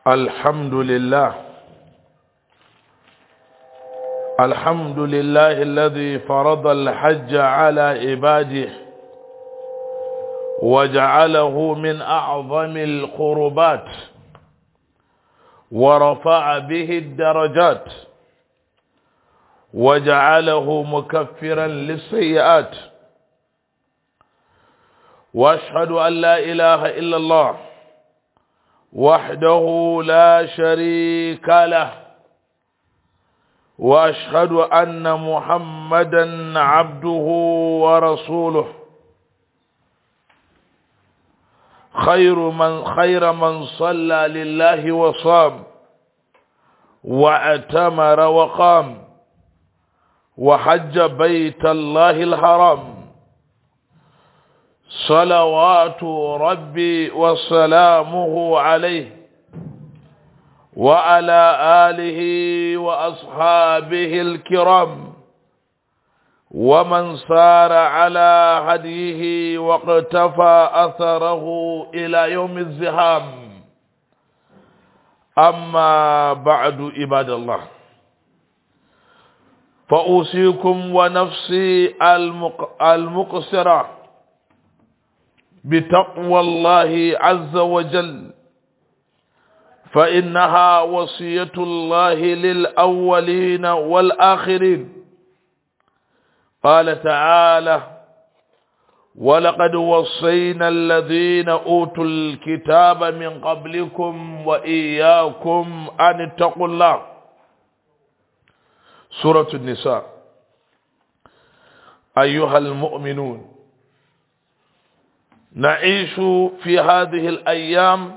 الحمد لله الحمد لله الذي فرض الحج على عباده وجعله من أعظم القربات ورفع به الدرجات وجعله مكفرا للسيئات واشهد ان لا اله الا الله وحده لا شريك له واشهد ان محمدا عبده ورسوله خير من خير من صلى لله وصام واعتمر وقام وحج بيت الله الحرام صلوات ربي وسلامه عليه وعلى آله وأصحابه الكرام ومن سار على هديه واقتفى أثره إلى يوم الزهام أما بعد عباد الله فأوصيكم ونفسي المقصرة بتقوى الله عز وجل فإنها وصية الله للأولين والآخرين قال تعالى ولقد وصينا الذين أوتوا الكتاب من قبلكم وإياكم أن اتقوا الله سورة النساء أيها المؤمنون نعيش في هذه الأيام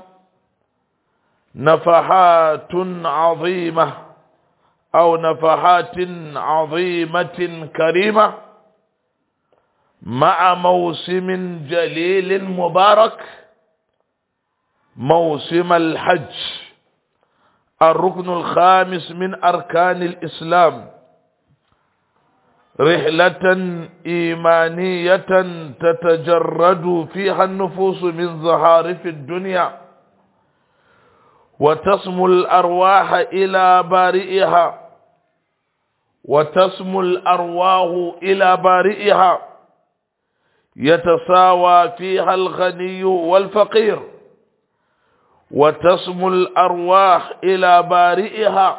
نفحات عظيمة أو نفحات عظيمة كريمة مع موسم جليل مبارك موسم الحج الركن الخامس من أركان الإسلام رحلة إيمانية تتجرد فيها النفوس من زهارف الدنيا وتصم الأرواح إلى بارئها وتسمو الأرواح إلى بارئها يتساوى فيها الغني والفقير وتسمو الأرواح إلى بارئها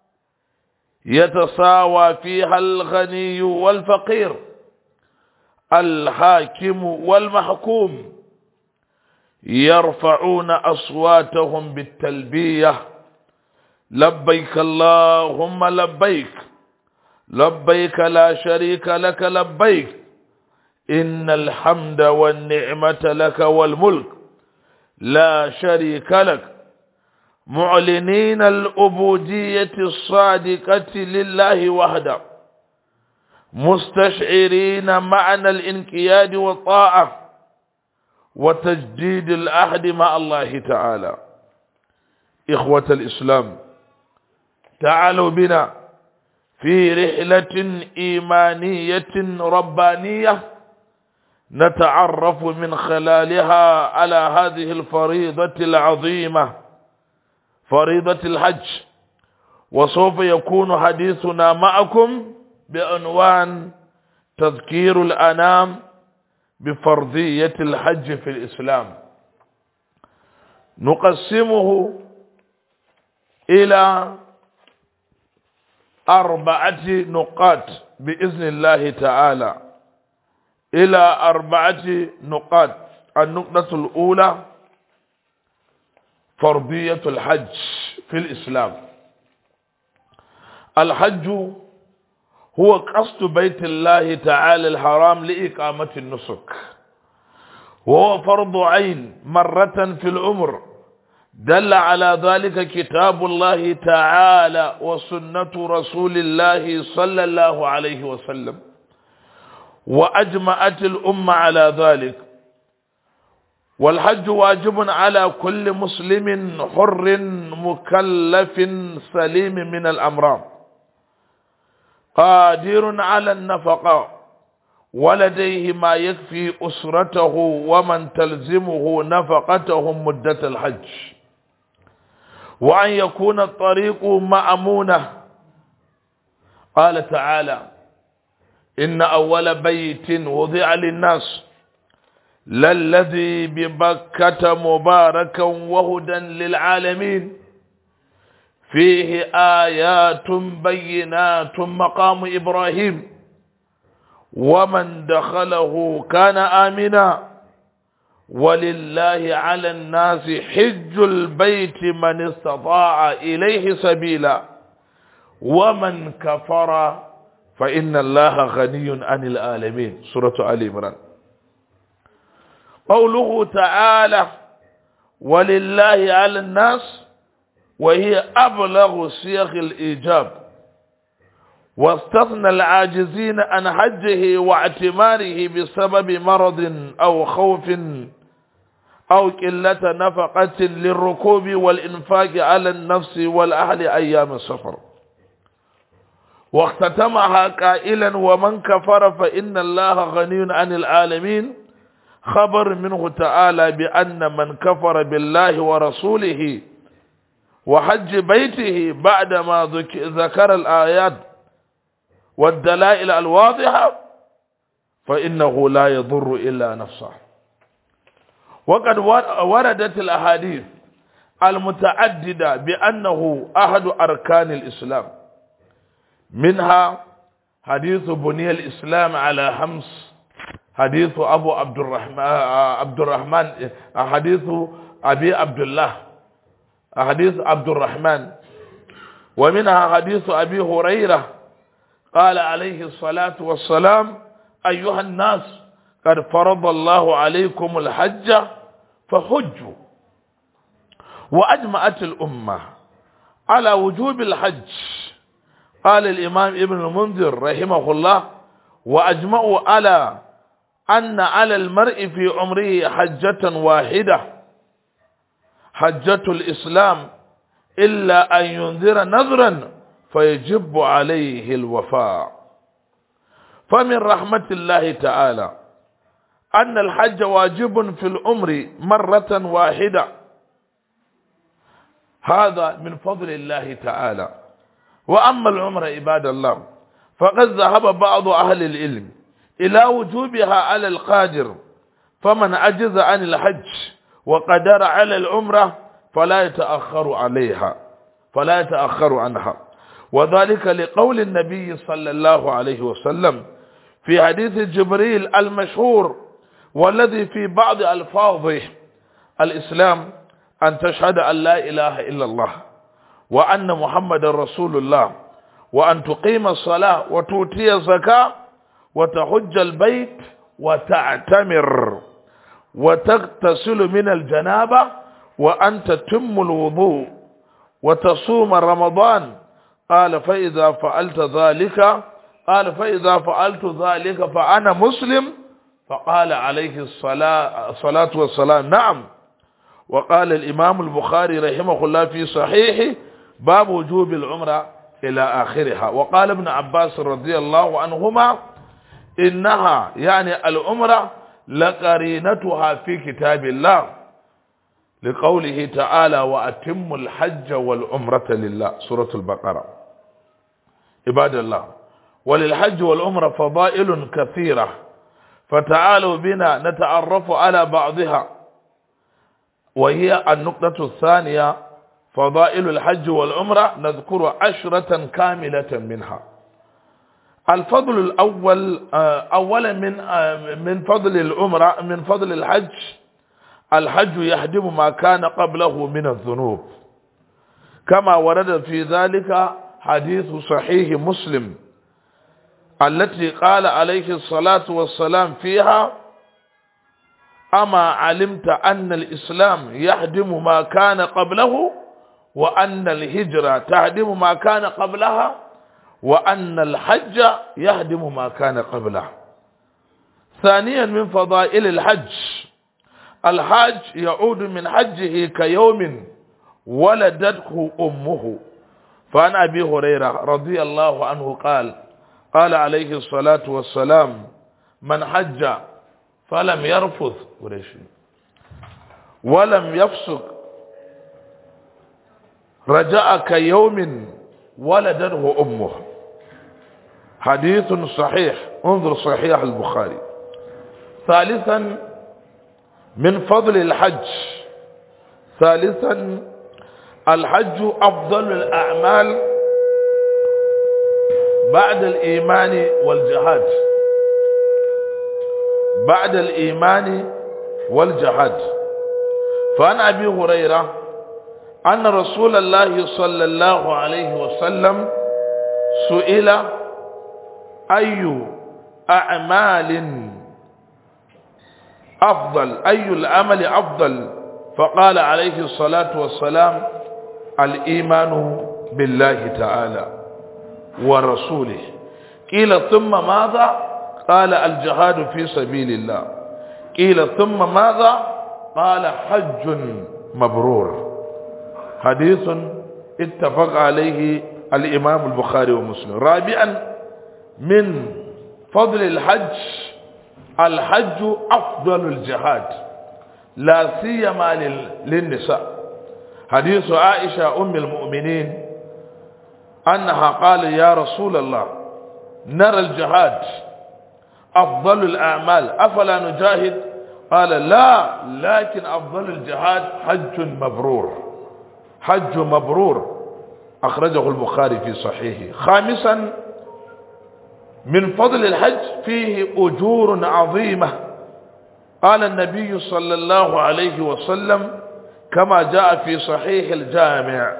يتساوى فيها الغني والفقير الحاكم والمحكوم يرفعون أصواتهم بالتلبية لبيك اللهم لبيك لبيك لا شريك لك لبيك إن الحمد والنعمة لك والملك لا شريك لك معلنين العبودية الصادقة لله وحده مستشعرين معنى الانقياد والطاعة وتجديد العهد مع الله تعالى إخوة الإسلام تعالوا بنا في رحلة إيمانية ربانية نتعرف من خلالها على هذه الفريضة العظيمة فريضة الحج وسوف يكون حديثنا معكم بعنوان تذكير الأنام بفرضية الحج في الإسلام نقسمه إلى أربعة نقاط بإذن الله تعالى إلى أربعة نقاط النقطة الأولى فرضية الحج في الإسلام الحج هو قصد بيت الله تعالى الحرام لإقامة النسك وهو فرض عين مرة في العمر دل على ذلك كتاب الله تعالى وسنة رسول الله صلى الله عليه وسلم وأجمعت الأمة على ذلك والحج واجب على كل مسلم حر مكلف سليم من الأمراض قادر على النفقة ولديه ما يكفي أسرته ومن تلزمه نفقتهم مدة الحج وأن يكون الطريق مأمونة قال تعالى إن أول بيت وضع للناس للذي ببكة مباركا وهدى للعالمين فيه آيات بينات مقام إبراهيم ومن دخله كان آمنا ولله على الناس حج البيت من استطاع إليه سبيلا ومن كفر فإن الله غني عن العالمين سورة آل عمران قوله تعالى ولله على الناس وهي أبلغ صيغ الإيجاب واستثنى العاجزين عن حجه واعتماره بسبب مرض أو خوف أو قلة نفقة للركوب والإنفاق على النفس والأهل أيام السفر واختتمها قائلا ومن كفر فإن الله غني عن العالمين خبر منه تعالى بأن من كفر بالله ورسوله وحج بيته بعدما ذكر الآيات والدلائل الواضحة فإنه لا يضر إلا نفسه وقد وردت الأحاديث المتعددة بأنه أحد أركان الإسلام منها حديث بني الإسلام على خمس حديث أبو عبد الرحمن عبد الرحمن حديث أبي عبد الله حديث عبد الرحمن ومنها حديث أبي هريرة قال عليه الصلاة والسلام أيها الناس قد فرض الله عليكم الحج فحجوا وأجمعت الأمة على وجوب الحج قال الإمام ابن المنذر رحمه الله وأجمعوا على أن على المرء في عمره حجة واحدة حجة الإسلام إلا أن ينذر نذرا فيجب عليه الوفاء فمن رحمة الله تعالى أن الحج واجب في العمر مرة واحدة هذا من فضل الله تعالى وأما العمر عباد الله فقد ذهب بعض أهل العلم إلى وجوبها على القادر فمن عجز عن الحج وقدر على العمرة فلا يتأخر عليها فلا يتأخر عنها وذلك لقول النبي صلى الله عليه وسلم في حديث جبريل المشهور والذي في بعض ألفاظه الإسلام أن تشهد أن لا إله إلا الله وأن محمد رسول الله وأن تقيم الصلاة وتؤتي الزكاة وتحج البيت وتعتمر وتغتسل من الجنابة وأن تتم الوضوء وتصوم رمضان قال فإذا فعلت ذلك قال فإذا فعلت ذلك فأنا مسلم فقال عليه الصلاة, الصلاة والسلام نعم وقال الإمام البخاري رحمه الله في صحيحه باب وجوب العمرة إلى آخرها وقال ابن عباس رضي الله عنهما إنها يعني العمرة لقرينتها في كتاب الله لقوله تعالى وأتم الحج والعمرة لله سورة البقرة عباد الله وللحج والعمرة فضائل كثيرة فتعالوا بنا نتعرف على بعضها وهي النقطة الثانية فضائل الحج والعمرة نذكر عشرة كاملة منها الفضل الأول أولا من من فضل العمرة من فضل الحج الحج يهدم ما كان قبله من الذنوب كما ورد في ذلك حديث صحيح مسلم التي قال عليه الصلاة والسلام فيها أما علمت أن الإسلام يهدم ما كان قبله وأن الهجرة تهدم ما كان قبلها وأن الحج يهدم ما كان قبله ثانيا من فضائل الحج الحاج يعود من حجه كيوم ولدته أمه فعن أبي هريرة رضي الله عنه قال قال عليه الصلاة والسلام من حج فلم يرفث ولم يفسق رجاء كيوم ولدته أمه حديث صحيح انظر صحيح البخاري ثالثا من فضل الحج ثالثا الحج أفضل الأعمال بعد الإيمان والجهاد بعد الإيمان والجهاد فعن أبي هريرة أن رسول الله صلى الله عليه وسلم سئل أي أعمال أفضل أي العمل أفضل فقال عليه الصلاة والسلام الإيمان بالله تعالى ورسوله قيل ثم ماذا قال الجهاد في سبيل الله قيل ثم ماذا قال حج مبرور حديث اتفق عليه الإمام البخاري ومسلم رابعا من فضل الحج الحج أفضل الجهاد لا سيما للنساء حديث عائشة أم المؤمنين أنها قال يا رسول الله نرى الجهاد أفضل الأعمال أفلا نجاهد قال لا لكن أفضل الجهاد حج مبرور حج مبرور أخرجه البخاري في صحيحه خامسا من فضل الحج فيه أجور عظيمة قال النبي صلى الله عليه وسلم كما جاء في صحيح الجامع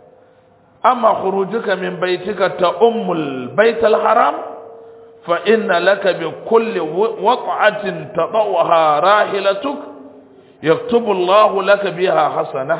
أما خروجك من بيتك تأم البيت الحرام فإن لك بكل وقعة تضعها راحلتك يكتب الله لك بها حسنة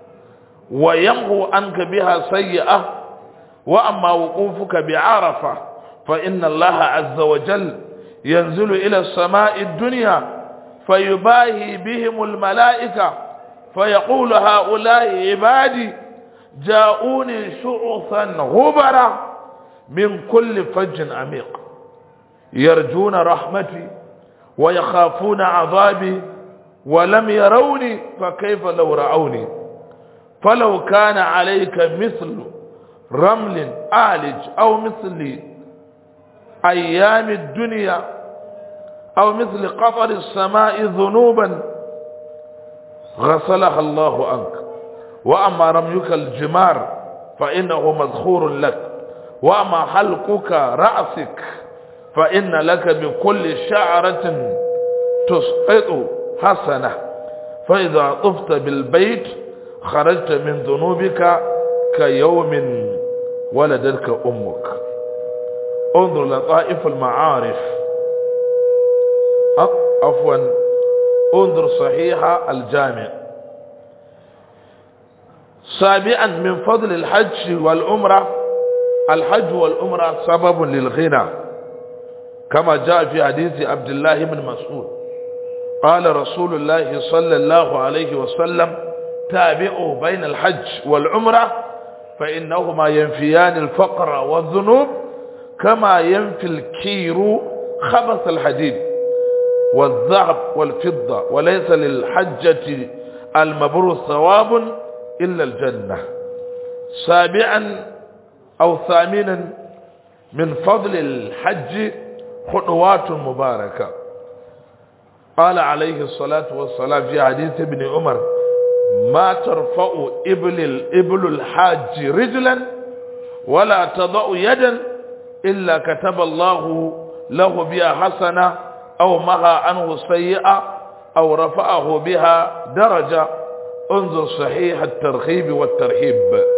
ويمحو عنك بها سيئة وأما وقوفك بعرفة فإن الله عز وجل ينزل إلى السماء الدنيا فيباهي بهم الملائكة فيقول هؤلاء عبادي جاءوني شعثا غبرا من كل فج عميق يرجون رحمتي ويخافون عذابي ولم يروني فكيف لو رأوني فلو كان عليك مثل رمل آلج أو مثل أيام الدنيا أو مثل قطر السماء ذنوبا غسلها الله عنك وأما رميك الجمار فإنه مذخور لك وأما حلقك رأسك فإن لك بكل شعرة تسقط حسنة فإذا طفت بالبيت خرجت من ذنوبك كيوم ولدتك أمك انظر لطائف المعارف عفوا انظر صحيح الجامع سابعا من فضل الحج والعمرة الحج والعمرة سبب للغنى كما جاء في حديث عبد الله بن مسعود قال رسول الله صلى الله عليه وسلم تابعوا بين الحج والعمرة فإنهما ينفيان الفقر والذنوب كما ينفي الكير خبث الحديد والذهب والفضة وليس للحجة المبرور ثواب إلا الجنة سابعا أو ثامنا من فضل الحج خطوات مباركة قال عليه الصلاة والسلام في حديث ابن عمر ما ترفع إبل الإبل الحاج رجلا ولا تضع يدا إلا كتب الله له بها حسنة أو مها عنه سيئة أو رفعه بها درجة انظر صحيح الترغيب والترهيب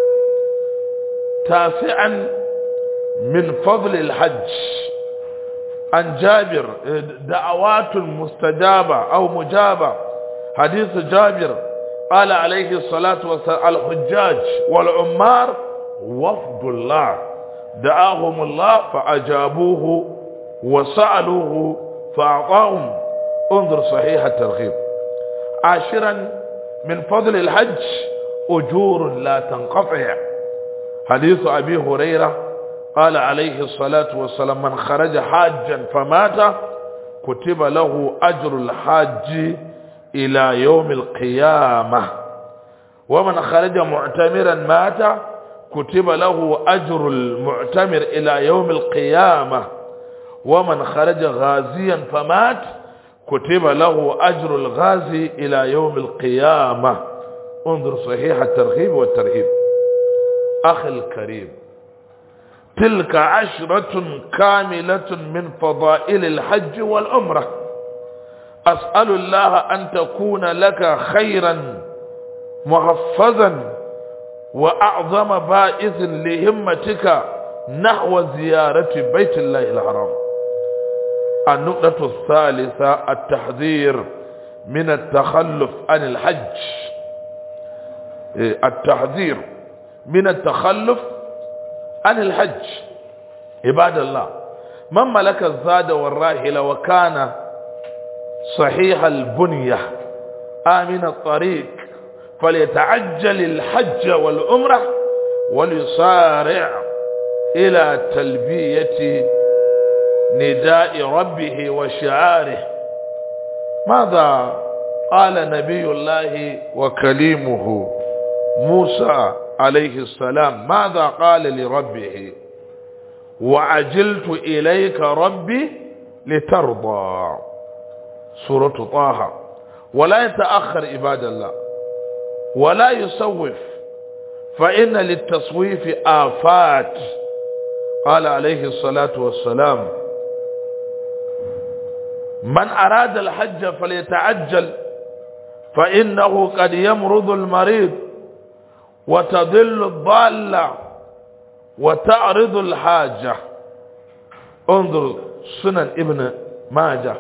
تاسعا من فضل الحج عن جابر دعوات مستجابة أو مجابة حديث جابر قال عليه الصلاة والسلام الحجاج والعمار وفد الله دعاهم الله فأجابوه وسألوه فأعطاهم انظر صحيح الترغيب عاشرا من فضل الحج أجور لا تنقطع حديث أبي هريرة قال عليه الصلاة والسلام من خرج حاجا فمات كتب له أجر الحاج إلى يوم القيامة ومن خرج معتمرا مات كتب له أجر المعتمر إلى يوم القيامة ومن خرج غازيا فمات كتب له أجر الغازي إلى يوم القيامة انظر صحيح الترغيب والترهيب أخي الكريم تلك عشرة كاملة من فضائل الحج والعمرة أسأل الله أن تكون لك خيرا محفظا وأعظم بائث لهمتك نحو زيارة بيت الله الحرام النقطة الثالثة التحذير من التخلف عن الحج التحذير من التخلف عن الحج عباد الله من ملك الزاد والراحلة وكان صحيح البنية آمن الطريق فليتعجل الحج والعمرة وليصارع إلى تلبية نداء ربه وشعاره ماذا قال نبي الله وكليمه موسى عليه السلام ماذا قال لربه وعجلت إليك ربي لترضى سورة طه ولا يتأخر عباد الله ولا يسوف فإن للتصويف آفات قال عليه الصلاة والسلام من أراد الحج فليتعجل فإنه قد يمرض المريض وتضل الضالة وتعرض الحاجة انظر سنن ابن ماجه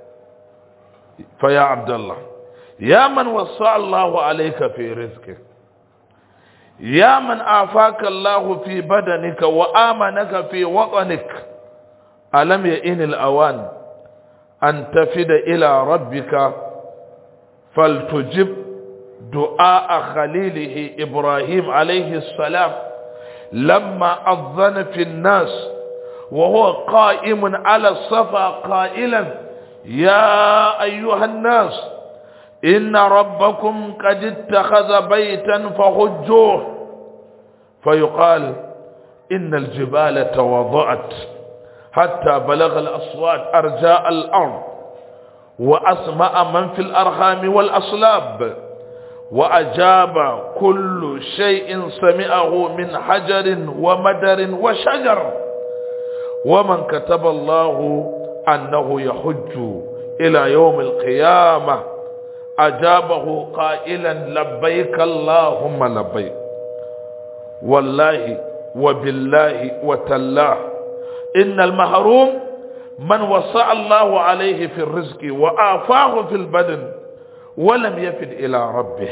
فيا عبد الله يا من وسع الله عليك في رزقك يا من آفاك الله في بدنك وآمنك في وطنك ألم يئن الأوان أن تفد إلى ربك فلتجب دعاء خليله إبراهيم عليه السلام لما أذن في الناس وهو قائم على الصفا قائلا يا أيها الناس إن ربكم قد اتخذ بيتا فحجوه فيقال إن الجبال تواضعت حتى بلغ الأصوات أرجاء الأرض وأسمع من في الأرحام والأصلاب وأجاب كل شيء سمعه من حجر ومدر وشجر ومن كتب الله أنه يحج إلى يوم القيامة أجابه قائلا لبيك اللهم لبيك والله وبالله وتالله إن المحروم من وسع الله عليه في الرزق وآفاه في البدن ولم يفد إلى ربه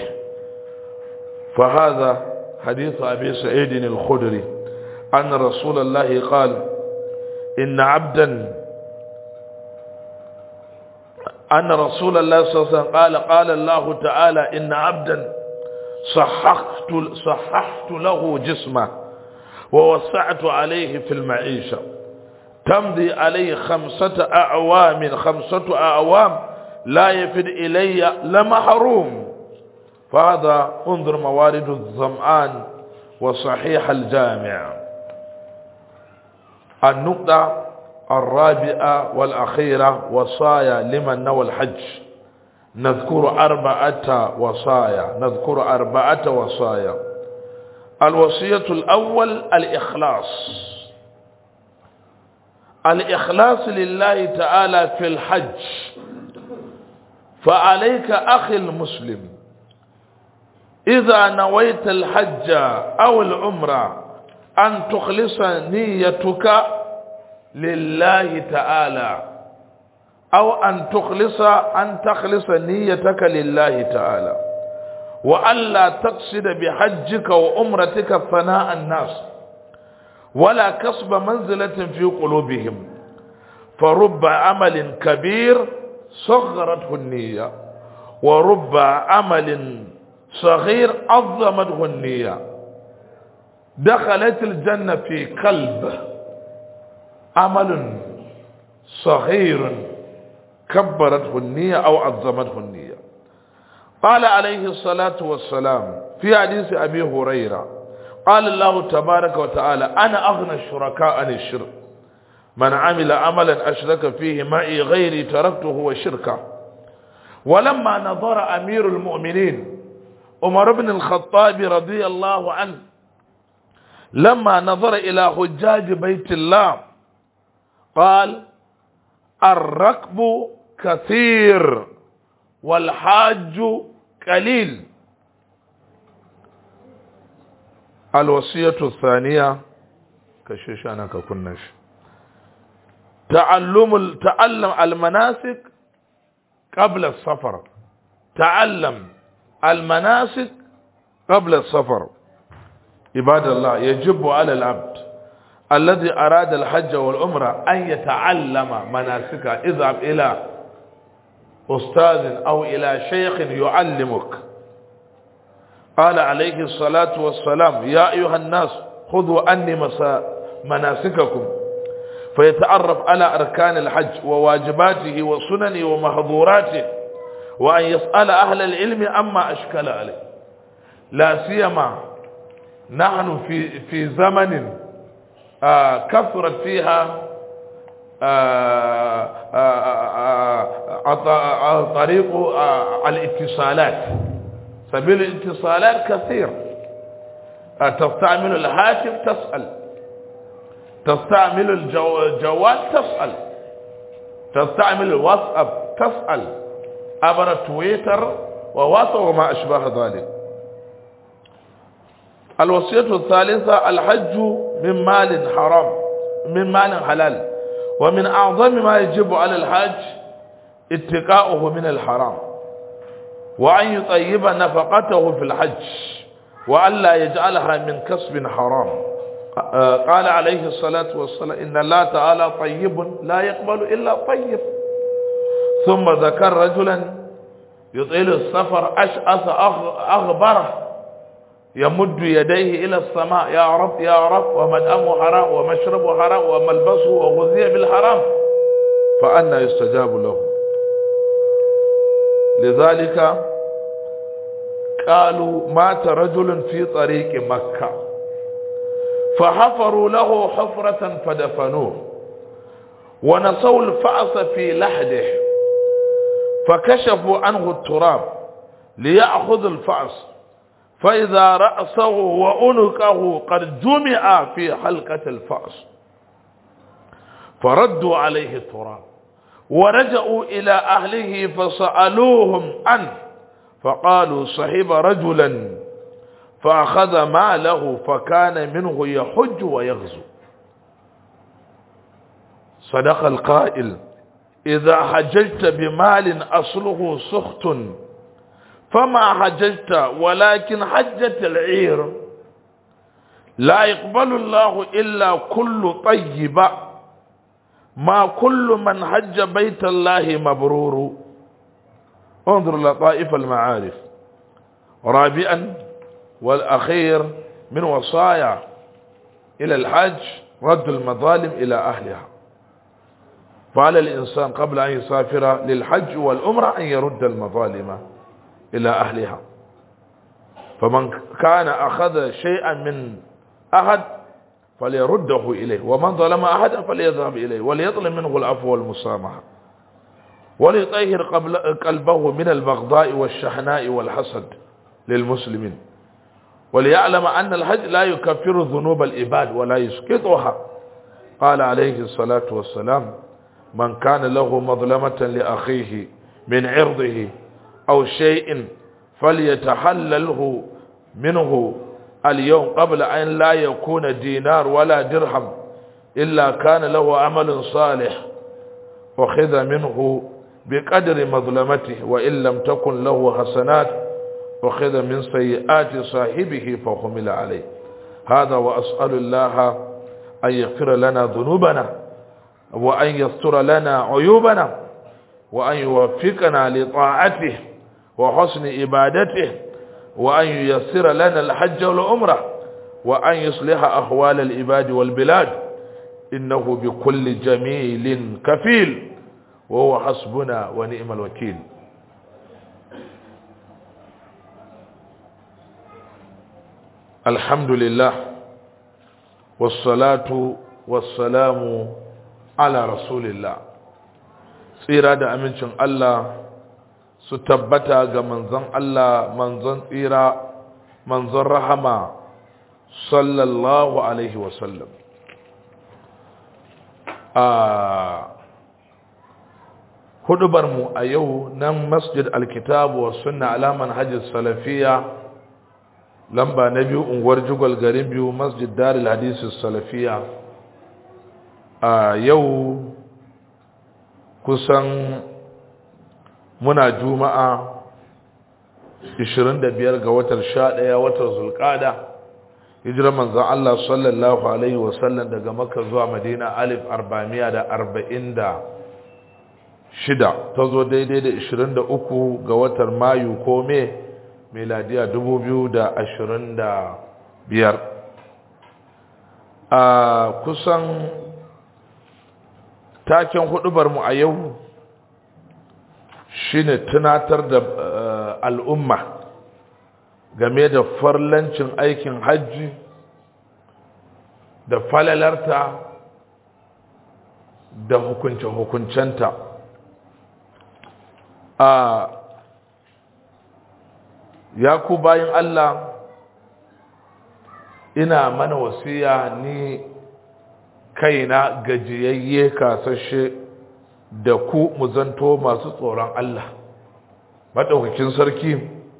فهذا حديث أبي سعيد الخدري أن رسول الله قال إن عبدا أن رسول الله صلى الله عليه وسلم قال قال الله تعالى إن عبدا صححت, صححت له جسمه ووسعت عليه في المعيشة تمضي عليه خمسة أعوام خمسة أعوام لا يفد إلي لمحروم فهذا انظر موارد الظمآن وصحيح الجامع النقطة الرابعة والأخيرة وصايا لمن نوى الحج نذكر أربعة وصايا نذكر أربعة وصايا الوصية الأول الإخلاص الإخلاص لله تعالى في الحج فعليك أخي المسلم إذا نويت الحج أو العمرة أن تخلص نيتك لله تعالى أو أن تخلص أن تخلص نيتك لله تعالى وألا تقصد بحجك وأمرتك ثناء الناس ولا كسب منزلة في قلوبهم فرب عمل كبير صغرته النية ورب عمل صغير عظمته النية دخلت الجنة في قلب عمل صغير كبرته النية أو عظمته النية قال عليه الصلاة والسلام في حديث أبي هريرة قال الله تبارك وتعالى أنا أغنى الشركاء عن الشرك من عمل عملا أشرك فيه معي غيري تركته وشركه ولما نظر أمير المؤمنين عمر بن الخطاب رضي الله عنه لما نظر إلى حجاج بيت الله قال الركب كثير والحاج قليل الوصية الثانية كشيشانا ككنش تعلم تعلم المناسك قبل السفر تعلم المناسك قبل السفر عباد الله يجب على العبد الذي أراد الحج والعمرة أن يتعلم مناسكه اذهب إلى أستاذ أو إلى شيخ يعلمك قال عليه الصلاة والسلام يا أيها الناس خذوا أني مناسككم فيتعرف على أركان الحج وواجباته وسننه ومحظوراته وأن يسأل أهل العلم أما أشكل عليه لا سيما نحن في في زمن آه كثرت فيها آه آه طريق الاتصالات سبيل الاتصالات كثير تستعمل الهاتف تسأل تستعمل الجوال تسأل تستعمل الواتساب تسأل عبر تويتر وواتساب وما أشبه ذلك الوصية الثالثة الحج من مال حرام من مال حلال ومن أعظم ما يجب على الحج اتقاؤه من الحرام وأن يطيب نفقته في الحج وألا يجعلها من كسب حرام قال عليه الصلاة والسلام إن الله تعالى طيب لا يقبل إلا طيب ثم ذكر رجلا يطيل السفر أشأث أغبره يمد يديه إلى السماء يا رب يا رب ومدأمه حرام ومشربه حرام وملبسه وغذي بالحرام فأنا يستجاب له لذلك قالوا مات رجل في طريق مكة فحفروا له حفرة فدفنوه ونسوا الفأس في لحده فكشفوا عنه التراب ليأخذ الفأس فإذا رأسه وأنكه قد جمع في حلقة الفأس فردوا عليه التراب ورجعوا إلى أهله فسألوهم عنه فقالوا صحب رجلا فأخذ ماله فكان منه يحج ويغزو صدق القائل إذا حججت بمال أصله سخط فما حججت ولكن حجت العير لا يقبل الله إلا كل طيب ما كل من حج بيت الله مبرور انظر لطائف المعارف رابعا والأخير من وصايا إلى الحج رد المظالم إلى أهلها فعلى الإنسان قبل أن يسافر للحج والأمرة أن يرد المظالم إلى أهلها فمن كان أخذ شيئا من أحد فليرده إليه ومن ظلم أحدا فليذهب إليه وليطلب منه العفو والمسامحة وليطهر قلبه من البغضاء والشحناء والحسد للمسلمين وليعلم أن الحج لا يكفر ذنوب العباد ولا يسقطها قال عليه الصلاة والسلام من كان له مظلمة لأخيه من عرضه أو شيء فليتحلله منه اليوم قبل أن لا يكون دينار ولا درهم إلا كان له عمل صالح وخذ منه بقدر مظلمته وإن لم تكن له حسنات وخذ من سيئات صاحبه فحمل عليه هذا وأسأل الله أن يغفر لنا ذنوبنا وأن يستر لنا عيوبنا وأن يوفقنا لطاعته وحسن عبادته وأن ييسر لنا الحج والعمرة وأن يصلح أحوال العباد والبلاد إنه بكل جميل كفيل وهو حسبنا ونعم الوكيل الحمد لله والصلاة والسلام على رسول الله tsira da amincin Allah su tabbata ga manzon Allah manzon tsira manzon rahama sallallahu alaihi wasallam a hudubarmu a yau nan masjid alkitabu wa sunna alaman hajji salafiya lamba na biyu unguwar jugal garin biyu masjid daril hadisi salafiya a yau kusan muna juma'a 25 ga watar 11 watar zulkada hijirar manzan Allah sallallahu alaihi wasallam daga makka zuwa madina alif arba'amiya da arba'in da shida ta zo daidai da 23 ga watar mayu ko me meladiya 2025 a kusan taken hudubarmu a yau shine tunatar da al'umma game da farlancin aikin hajji da falalarta da hukunce-hukuncenta a ya ku bayan Allah ina mana wasiya ni kaina gajiyayye kasashe da ku mu zanto masu tsoron Allah maɗaukakin sarki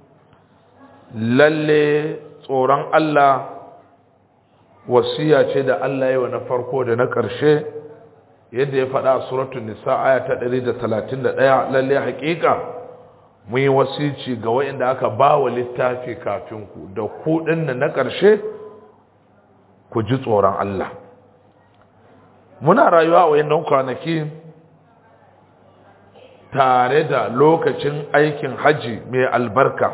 lalle tsoron Allah wasiya ce da Allah yi wa na farko da na ƙarshe yadda ya faɗa a suratun nisa aya ta 131 lalle haƙiƙa mun yi wasici ga waɗanda aka ba wa littafi kafin ku da ku ɗin na ƙarshe ku ji tsoron Allah muna rayuwa a wayannan kwanaki tare da lokacin aikin haji mai albarka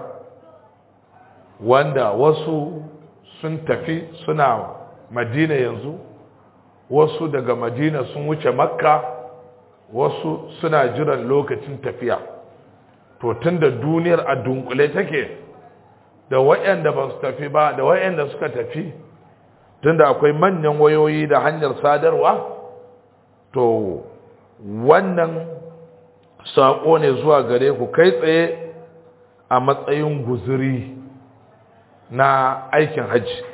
wanda wasu sun tafi suna madina yanzu wasu daga madina sun wuce makka wasu suna jiran lokacin tafiya to tunda duniyar a dunkule take da wayanda ba su tafi ba da wayanda suka tafi tunda akwai manyan wayoyi da hanyar sadarwa to wannan saƙo ne zuwa gare ku kai tsaye a matsayin guzuri na aikin hajji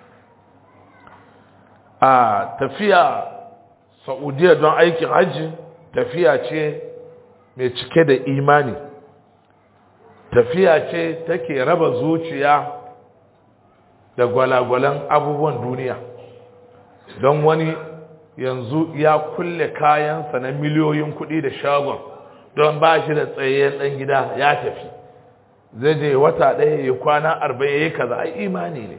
a tafiya saudiya don aikin hajji tafiya ce mai cike da imani tafiya ce take raba zuciya da gwalagwalan abubuwan duniya don wani yanzu ya kulle kayansa na miliyoyin kuɗi da shagon don ba shi da tsayayyen ɗan gida ya tafi zai je wata ɗaya ya kwana arba'in ya yi kaza a imani ne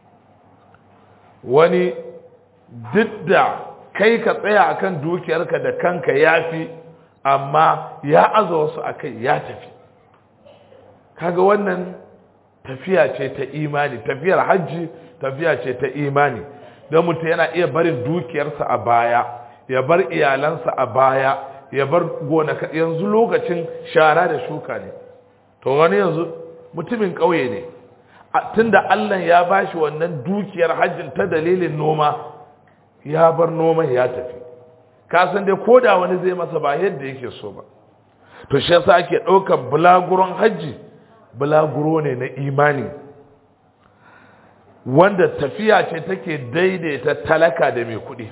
wani duk da kai ka tsaya akan dukiyarka da kanka ya fi amma ya aza wasu a kai ya tafi kaga wannan tafiya ce ta imani tafiyar hajji tafiya ce ta imani don mutum yana iya barin dukiyarsa a baya ya bar iyalansa a baya ya bar gonaka yanzu lokacin shara da shuka ne to wani yanzu mutumin ƙauye ne tunda Allah ya bashi wannan dukiyar hajjin ta dalilin noma ya bar noman ya tafi ka san dai koda wani zai masa ba yadda yake so ba to shi yasa ake ɗaukar bulaguron hajji bulaguro ne na imani wanda tafiya ce take daidaita talaka da mai kuɗi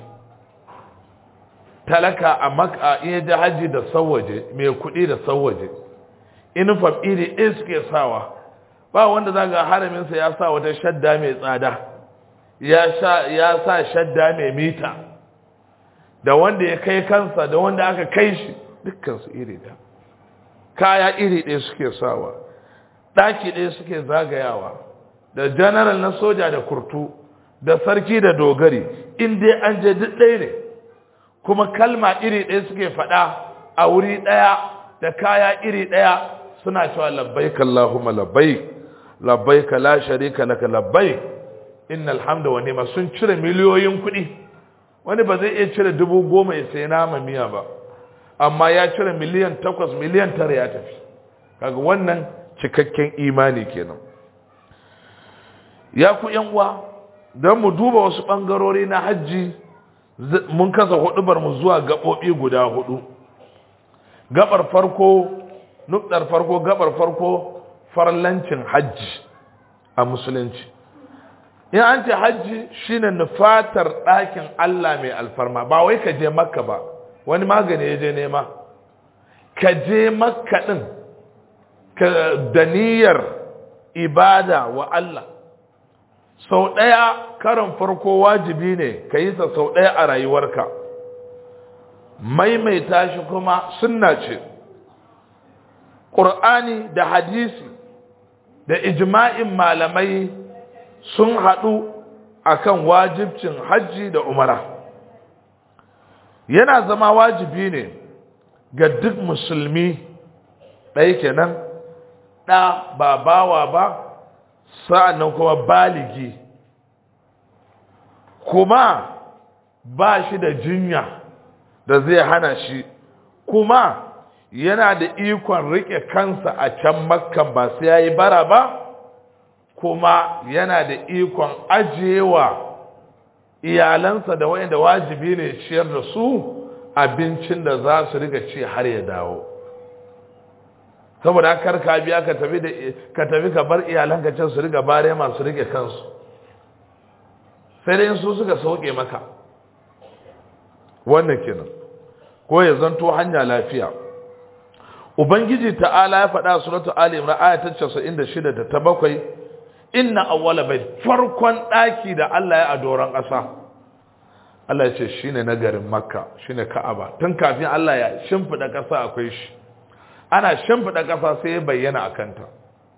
talaka a maka iya da hajji da sauwaje mai kuɗi da sauwaje inufam iri ɗin suke sawa ba wanda za ga haraminsa ya sa wata shadda mai tsada ya sa shadda mai mita da wanda ya kai kansa da wanda aka kai shi dukkansu iri da kaya iri ɗaya suke sawa ɗaki ɗaya suke zagayawa da janaral na soja da kurtu da sarki da dogari in dai an je duk ɗaya ne kuma kalma iri ɗaya suke faɗa a wuri ɗaya da kaya iri ɗaya suna cewa labbaik Allahumma labbaik labbaik la sharika laka labbaik innal hamda wa ni'ma sun cire miliyoyin kuɗi wani ba zai iya cire dubu goma ya sai nama miya ba amma ya cire miliyan takwas miliyan tara ya tafi kaga wannan cikakken imani kenan ya ku yan uwa don mu duba wasu ɓangarori na hajji mun kasa hudubar mu zuwa gaɓoɓi guda hudu gabar farko nukdar farko gabar farko farlancin hajji a musulunci in an ce hajji shine nufatar ɗakin Allah mai alfarma ba wai ka je makka ba wani magani ya je nema ka je makka ɗin da niyyar ibada wa Allah sau ɗaya karin farko wajibi ne ka yi sa sau ɗaya a rayuwarka maimaita shi kuma sunna ce ƙur'ani da hadisi da ijma'in malamai sun haɗu akan wajibcin hajji da umara yana zama wajibi ne ga duk musulmi ɗaya kenan ɗa ba bawa ba sa'annan kuma baligi kuma ba shi da jinya da zai hana shi kuma yana da ikon rike kansa a can makkan ba sai ya yi bara ba kuma yana da ikon ajiyewa iyalansa da wayanda wajibi ne ciyar da su abincin da za su riga ci har ya dawo saboda kar ka biya ka tafi da ka tafi ka bar iyalanka can su riga bare masu rike kansu sai dai su suka sauke maka wannan kenan ko ya zanto hanya lafiya ubangiji ta'ala ya faɗa suratu ali imran aya ta 96 da ta bakwai inna awwala bai farkon daki da Allah ya adoran ƙasa Allah ya ce shine na garin makka shine ka'aba tun kafin Allah ya shimfida ƙasa akwai shi ana shimfida ƙasa sai ya bayyana a kanta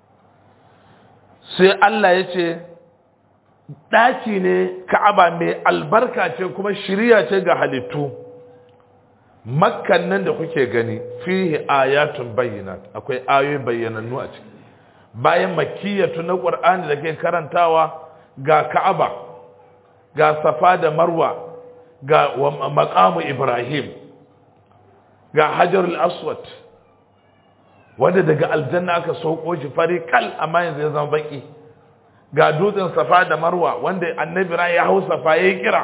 sai Allah ya ce ɗaki ne ka'aba mai albarka ce kuma shirya ce ga halittu makkan nan da kuke gani fihi ayatun bayyinat akwai ayoyi bayyanannu a ciki bayan makiyatu na qur'ani da ke karantawa ga ka'aba ga safa da marwa ga maqamu ibrahim ga hajarul aswad wanda daga aljanna aka sauko shi fari kal amma yanzu ya zama baki ga dutsen safa da marwa wanda annabi ran ya hau safa ya kira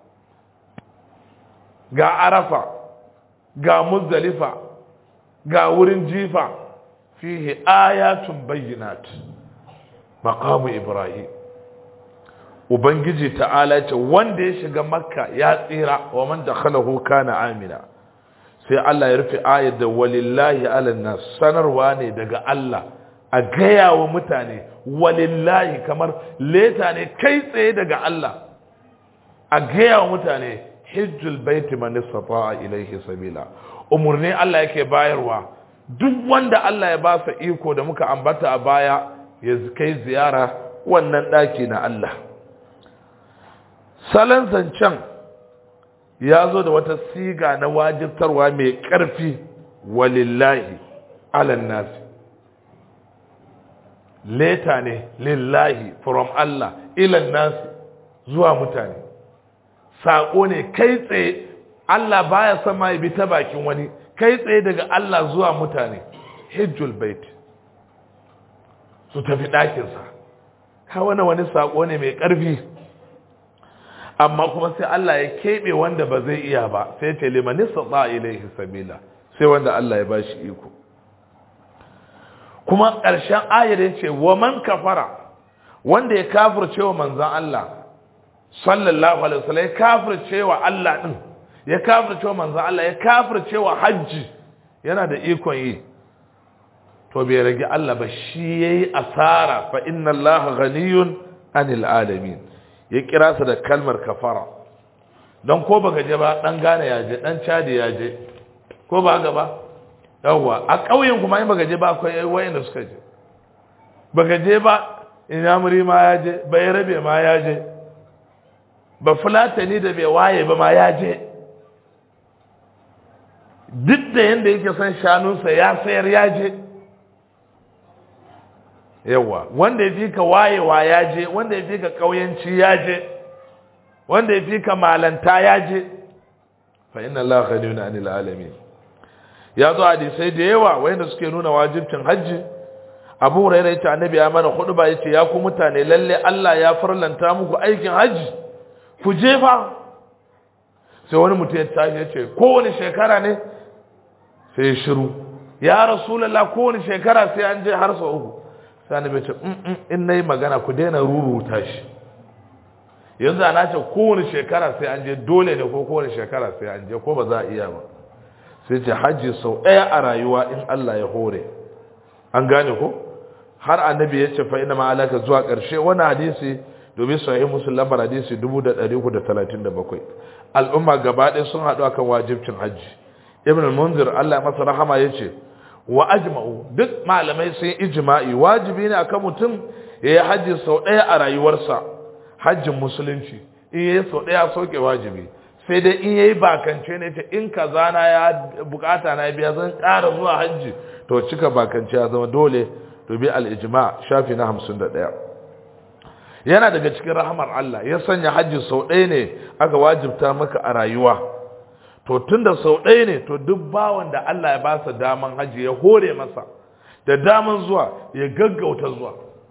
ga arafa ga muzdalifa ga wurin jifa fihi ayatun bayyinat maqamu ibrahim ubangiji ta'ala ce wanda ya shiga makka ya tsira wa man dakhalahu kana amina sai Allah ya rufe ayat da walillahi ala nas sanarwa ne daga Allah a gaya wa mutane walillahi kamar leta ne kai tsaye daga Allah a gaya wa mutane hijjul baiti man istata'a ilayhi sabila umurni Allah yake bayarwa duk wanda Allah ya ba sa iko da muka ambata a baya ya kai ziyara wannan daki na Allah salon zancen ya zo da wata siga na wajibtarwa mai ƙarfi walillahi alan nasi leta ne lillahi from Allah ilan nasi zuwa mutane saƙo ne kai tsaye Allah baya sama ya bi ta bakin wani kai tsaye daga Allah zuwa mutane hijjul bait su tafi ɗakinsa ka wani wani saƙo ne mai ƙarfi amma kuma sai Allah ya keɓe wanda ba zai iya ba sai ce limanin sa ilaihi sabila sai wanda Allah ya bashi iko kuma ƙarshen ayar ya ce wa man kafara wanda ya kafirce wa manzan Allah sallallahu alaihi wasallam ya kafirce wa Allah din ya kafirce wa manzan Allah ya kafirce wa hajji yana da ikon yi to bai rage Allah ba shi yayi asara fa inna Allah ghaniyun anil alamin ya kira su da kalmar kafara don ko baka je ba dan gane ya je dan cadi ya je ko ba ga ba yawwa a ƙauyen kuma in baka je ba akwai wayanda suka je baka je ba inyamuri ma ya je bai rabe ma ya je ba fulatani da bai waye ba ma ya je duk da yanda yake son shanunsa ya sayar ya je yawa wanda ya fi ka wayewa ya je wanda ya fi ka ƙauyanci ya je wanda ya fi ka malanta ya je fa inna Allah ghaniyun anil alamin ya zo hadisai da yawa wanda suke nuna wajibcin hajji abu hurairah yace annabi ya mana khutba yace ya ku mutane lalle Allah ya farlanta muku aikin haji ku je fa sai wani mutum ya tashi yace kowane shekara ne sai ya shiru ya rasulullah kowane shekara sai an je har sau uku sai annabi ya ce in nayi magana ku daina ruruta shi yanzu ana ce kowane shekara sai an je dole ne ko kowane shekara sai an je ko ba za a iya ba sai ce hajji sau ɗaya a rayuwa in Allah ya hore an gane ko har annabi ya ce fa ina ma alaka zuwa ƙarshe wani hadisi domin sahih muslim lambar hadisi 1337 al'umma gaba ɗaya sun haɗu akan wajibcin hajji ibn munzir Allah masa rahama ya ce wa ajma'u duk malamai sun yi ijma'i wajibi ne akan mutum ya yi hajji sau ɗaya a rayuwarsa hajjin musulunci in yayi sau ɗaya sauke wajibi sai dai in yayi bakance ne ce in kaza na ya bukata na biya zan ƙara zuwa hajji to cika bakance ya zama dole to bi al-ijma shafi na 51 yana daga cikin rahamar Allah ya sanya hajji sau ɗaya ne aka wajibta maka a rayuwa to tunda sau ɗaya ne to duk bawan da Allah ya ba sa daman hajji ya hore masa da daman zuwa ya gaggauta zuwa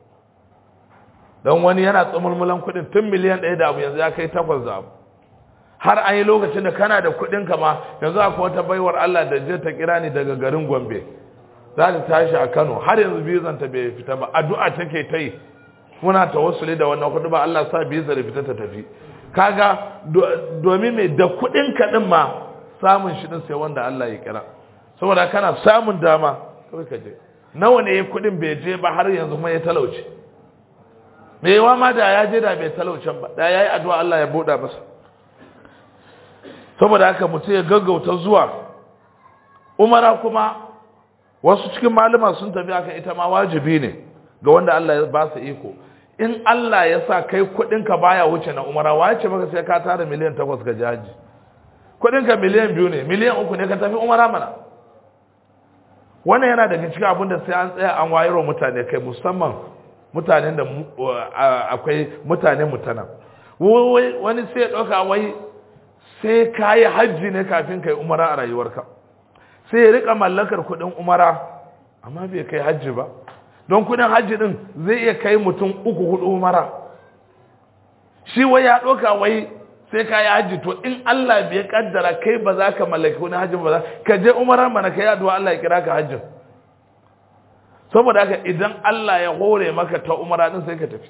don wani yana tsumulmulan kuɗin tun miliyan ɗaya da abu yanzu ya kai takwas da abu har an yi lokacin da kana da kuɗin kama yanzu akwai wata baiwar Allah da je ta kira ni daga garin Gombe za ta tashi a Kano har yanzu bizan ta bai fita ba addu'a take ta yi muna tawassuli da wannan kuɗi ba Allah sa bizar da fita ta tafi kaga domin mai da kuɗin ka din ma samun shi din sai wanda Allah ya kira saboda kana samun dama kawai ka je nawa ne kuɗin bai je ba har yanzu kuma ya talauce me yawa ma da ya je da bai talaucen ba da yayi addu'a Allah ya buɗa masa saboda haka mutum ya gaggauta zuwa umara kuma wasu cikin malama sun tafi haka ita ma wajibi ne ga wanda Allah ya ba su iko in Allah ya sa kai kudinka baya wuce na umara wace maka sai ka tara miliyan takwas ga jaji kudinka miliyan biyu ne miliyan uku ne ka tafi umara mana wannan yana daga cikin abin da sai an tsaya an wayarwa mutane kai musamman mutanen da akwai mutane mutana wani sai ya ɗauka wai sai ka yi hajji ne kafin ka yi umara a rayuwarka sai ya rika mallakar kudin umara amma bai kai hajji ba don kudin hajji din zai iya kai mutum uku hudu umara shi wai ya ɗauka wai sai ka yi hajji to in Allah bai kaddara kai ba za ka mallaki kudin hajji ba ka je umara mana ka yi addu'a Allah ya kira ka hajjin saboda haka idan Allah ya hore maka ta umara din sai ka tafi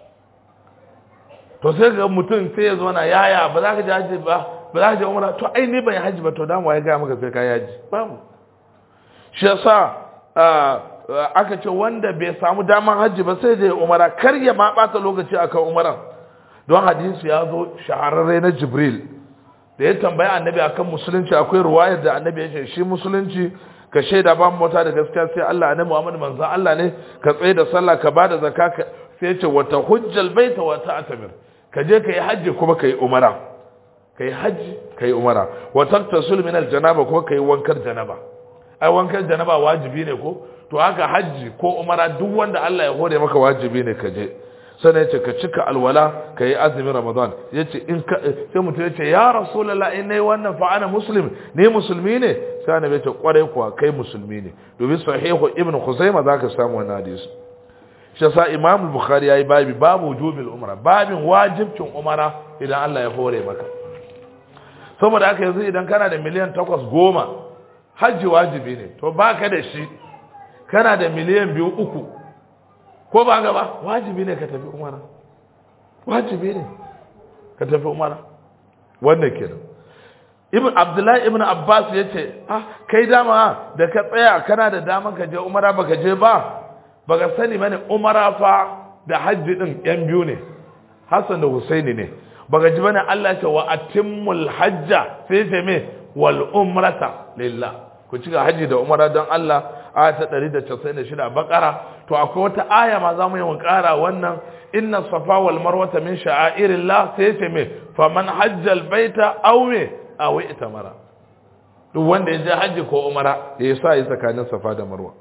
to sai ga mutum sai ya zo na yaya ba za ka je hajji ba ba za ka je umara to ai ni ban yi hajji ba to dama ya ga maka sai ka yi hajji babu shi yasa aka ce wanda bai samu daman hajji ba sai da ya umara kar ya ma bata lokaci akan umaran don hadisi ya zo shahararre na jibril da ya tambaya annabi akan musulunci akwai ruwayar da annabi ya ce shi musulunci ka shaida ba mota da gaskiya sai Allah annabi Muhammad manzon Allah ne ka tsaye da sallah ka bada zakka sai ya ce wata hujjal baita wa ta'tamir ka je ka yi hajji kuma ka yi umara ka yi hajji ka yi umara wa taktasul min aljanaba kuma ka yi wankar janaba ai wankar janaba wajibi ne ko to haka hajji ko umara duk wanda Allah ya hore maka wajibi ne ka je sannan yace ka cika alwala ka yi azumin ramadan yace in ka sai mutum yace ya rasulullah in nayi wannan fa ana muslim ne musulmi ne sai annabi yace kware kuwa kai musulmi ne domin sahihu ibnu khuzaimah zaka samu wannan hadisi shi yasa imam bukhari yayi babi babu wujubil umra babin wajibcin umara idan Allah ya hore maka saboda haka yanzu idan kana da miliyan takwas goma hajji wajibi ne to baka da shi kana da miliyan biyu uku ko ba gaba wajibi ne ka tafi umara wajibi ne ka tafi umara wannan kenan ibn abdullahi ibn abbas ya ce ah kai dama da ka tsaya kana da daman ka je umara baka je ba baka sani bane umara fa da hajji din yan biyu ne hassan da husaini ne baka ji bane Allah ce wa atimmul hajja sai ce me wal umrata lillah ku cika hajji da umara don Allah aya ta 196 bakara to akwai wata aya ma zamu yi kara wannan inna safa wal marwata min sha'airillah sai ce me faman hajjal baita aw me aw itamara duk wanda ya je hajji ko umara ya sa yi tsakanin safa da marwa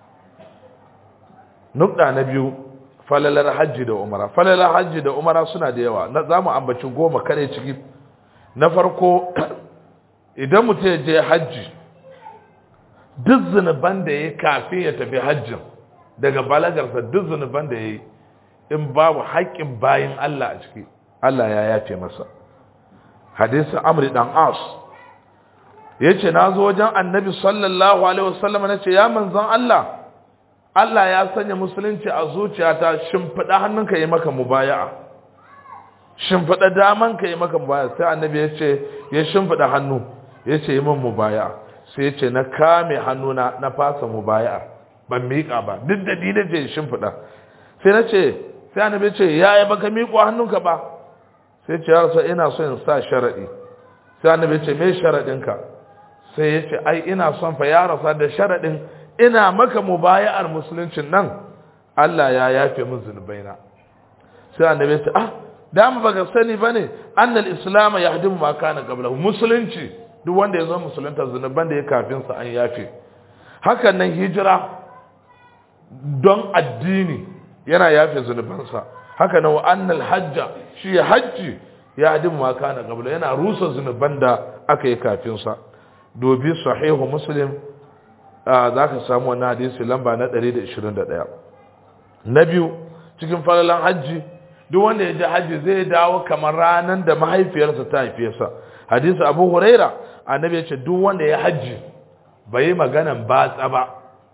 nukta na biyu falalar hajji da umara falalar hajji da umara suna da yawa na zamu ambaci goma kare ciki na farko idan mutum ya je hajji duk zunuban da ya kafin ya tafi hajjin daga balagarsa duk zunuban da ya yi in babu haƙƙin bayin Allah a ciki Allah ya yafe masa hadisin amri dan as ya ce na zo wajen annabi sallallahu alaihi wasallam na ce ya manzan Allah Allah ya sanya musulunci a zuciyata shimfiɗa hannunka yi maka mubaya'a shimfiɗa daman ka yi maka mubaya'a sai annabi ya ce ya shimfiɗa hannu ya ce yi min mubaya'a sai ya ce na kame hannuna na fasa mubaya'a ban miƙa ba duk da ni da ce shimfiɗa sai na ce sai annabi ya ce ya yi baka miƙo hannunka ba sai ce ya rasu ina so in sa sharaɗi sai annabi ya ce me sharaɗinka sai ya ce ai ina son fa ya rasa da sharaɗin ina maka mubaya'ar musuluncin nan Allah ya yafe min zunubaina sai annabi ya ce ah dama baka sani bane annal islam yahdimu ma kana qablahu musulunci duk wanda ya zo musulunta zunuban da ya kafin sa an yafe hakan nan hijira don addini yana yafe zunubansa haka nan wa annal hajja shi hajji yahdimu ma kana qablahu yana rusa zunuban da aka yi kafin sa dobi sahihu muslim za ka samu wannan hadisi lamba na 121 na biyu cikin falalan hajji duk wanda ya ji hajji zai dawo kamar ranar da mahaifiyarsa ta haife sa hadisi abu huraira annabi ya ce duk wanda ya hajji bai yi maganan batsa ba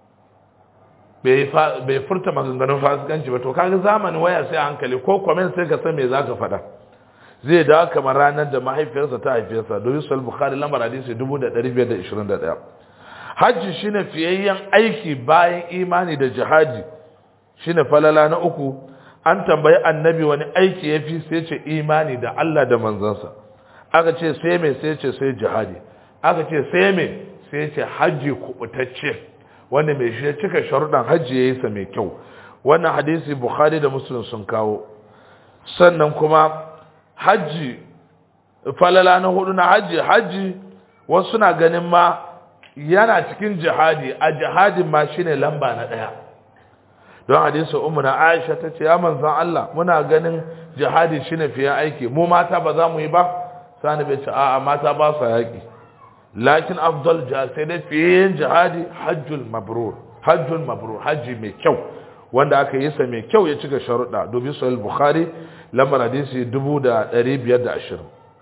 bai furta maganganun fasikanci ba to kaga zamanin waya sai hankali ko comment sai ka san me zaka faɗa zai dawo kamar ranar da mahaifiyarsa ta haife sa domin sahih bukhari lambar hadisi 1521 hajji shine fiyayyen aiki bayan imani da jihadi shine falala na uku an tambayi annabi wani aiki ya fi sai ce imani da Allah da manzansa aka ce sai mai sai ce sai jihadi aka ce sai mai sai ce hajji kubutacce wanda mai shi ya cika sharuɗan hajji ya yi sa mai kyau wannan hadisi bukhari da muslim sun kawo sannan kuma hajji falala na hudu na hajji hajji wasu na ganin ma yana cikin jihadi a jihadin ma shine lamba na ɗaya don hadisi umu na aisha ta ce ya manzan Allah muna ganin jihadi shine fiye aiki mu mata ba za mu yi ba sani bai ce a'a mata ba su yaƙi lakin afdal jihad sai dai fiye jihadi hajjul mabrur hajjul mabrur hajji mai kyau wanda aka yi sa mai kyau ya cika sharuɗa dubi sahih bukhari lambar hadisi 1520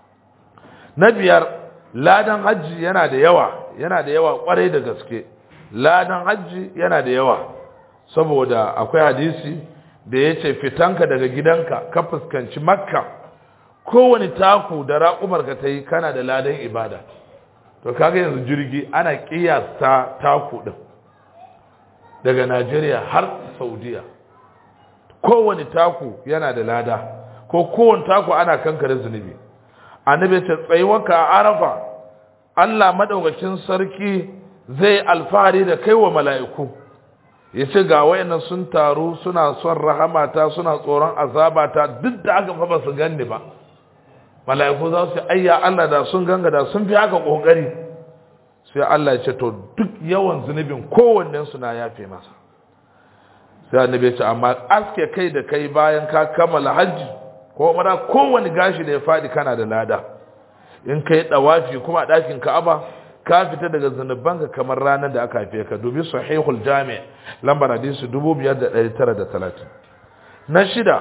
na biyar ladan hajji yana da yawa yana da yawa kwarai da gaske ladan hajji yana da yawa saboda akwai hadisi da ya ce fitanka daga gidanka ka fuskanci makka kowane taku da raƙumarka ta yi kana da ladan ibada to kaga yanzu jirgi ana ƙiyasta taku ɗin daga najeriya har saudiya kowane taku yana da lada ko kowane taku ana kankare zunubi annabi ce tsayuwarka a arafa Allah madaukakin sarki zai alfahari da kai wa mala'iku ya ce ga wayannan sun taru suna son rahamata suna tsoron azabata duk da aka fa ba su ganni ba mala'iku za su ayya Allah da sun ganga da sun fi haka kokari sai Allah ya ce to duk yawan zunubin kowannen su na yafe masa sai annabi ya ce amma aske kai da kai bayan ka kammala hajji ko mara kowane gashi da ya faɗi kana da lada in kai dawafi kuma a ɗakin ka'aba ka fita daga zanubanka kamar ranar da aka haife ka dubi sahihul jami' lambar hadisi 5930 na shida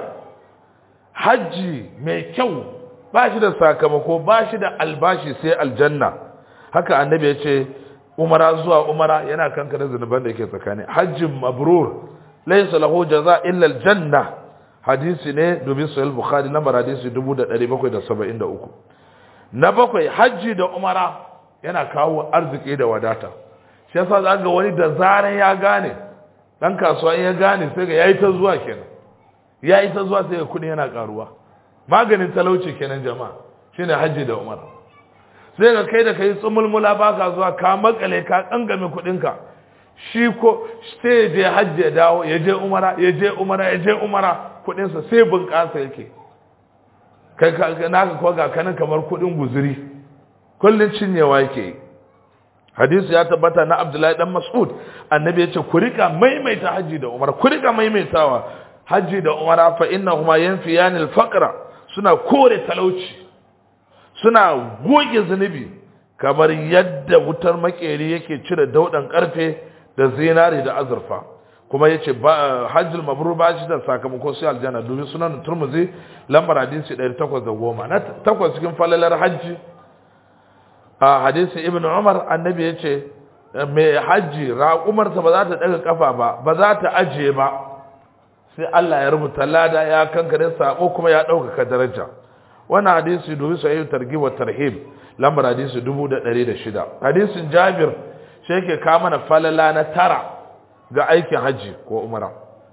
hajji mai kyau ba shi da sakamako ba shi da albashi sai aljanna haka annabi ya ce umara zuwa umara yana kankana zanuban da yake tsakani hajjin mabrur laysa lahu jaza illa aljanna hadisi ne dubi sahih bukhari lambar hadisi 1773 na bakwai hajji da umara yana kawo arziki da wadata shi yasa za ga wani da zaran ya gane dan kasuwa ya gane sai ga yayi ta zuwa kenan yayi ta zuwa sai ga kudi yana karuwa maganin talauci kenan jama'a shine hajji da umara sai ga kai da kai tsumulmula baka zuwa ka makale ka kangame kudin ka shi ko sai je hajji ya dawo ya je umara ya je umara ya je umara kudin sa sai bunƙasa yake kai naka kuwa ga kanan kamar kudin guzuri kullun cinyewa yake hadisi ya tabbata na abdullahi dan mas'ud annabi ya ce ku rika maimaita haji da umara ku rika maimaitawa haji da umara fa innahuma yanfiyani al-faqra suna kore talauci suna goge zunubi kamar yadda wutar makeri yake cire daudan karfe da zinari da azurfa kuma yace hajjul mabrur ba shi da sakamako sai aljanna dubi sunan turmuzi lambar hadisi 810 na takwas cikin falalar hajji a hadisin ibn umar annabi yace mai hajji raƙumarsa ba za ta daga kafa ba ba za ta ajiye ba sai Allah ya rubuta lada ya kankare sako kuma ya ɗaukaka daraja wannan hadisi dubi sahih targhib wa tarhib lambar hadisi 1106 hadisin jabir shi yake ka mana falala na tara ga aikin haji ko umara